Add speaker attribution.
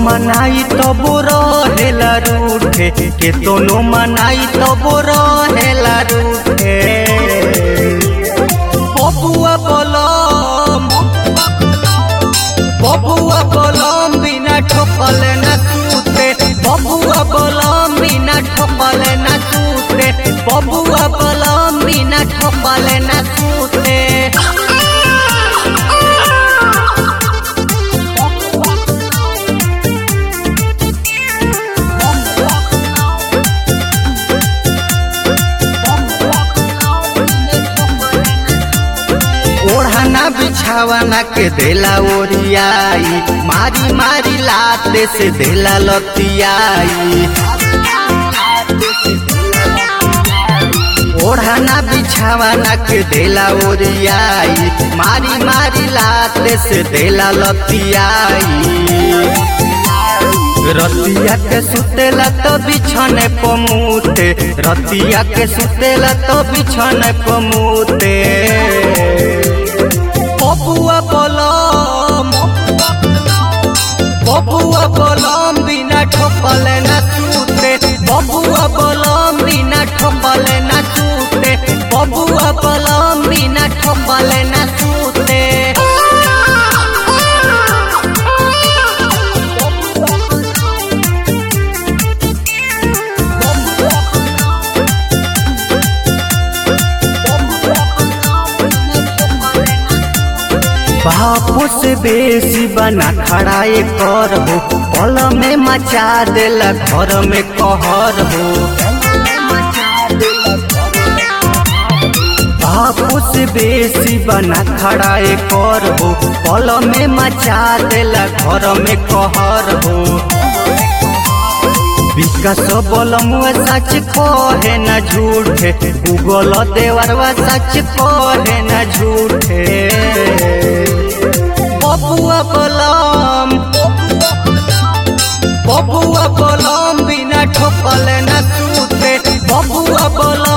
Speaker 1: मनाई तब रहेला रूठे के तोनो मनाई तब रहेला रूठे बबुआ बलम बबुआ बलम बिना ठोकल न सूते बबुआ बलम बिना ठोकल न सूते बबुआ बलम बिना ठोकल न सूते ओढ़ाना बिछावाना के देला ओरियाई मारी मारी लाते से देला लतियाई ओढ़ाना बिछावाना के देला ओरियाई मारी मारी लाते से देला लतियाई रतिया के सुतेला तो बिछने पमूते रतिया के सुतेला तो बिछने पमूते बबुआ बलम बबुआ बलम बिना ठोकल न सूते बबुआ बलम बिना ठोकल न सूते बबुआ बलम बिना ठोकल न सूते बापू से बेसी बना खड़ा कर हो पल में मचा देला घर में कहर हो बापू से बेसी बना खड़ा कर हो पल में मचा देला घर में कहर हो विकास बलमुआ सच कहे न झूठे गूगल देवरवा सच कहे न झूठे बबुआ बलम बबुआ बलम बिना ठोकल न सूते बबुआ बलम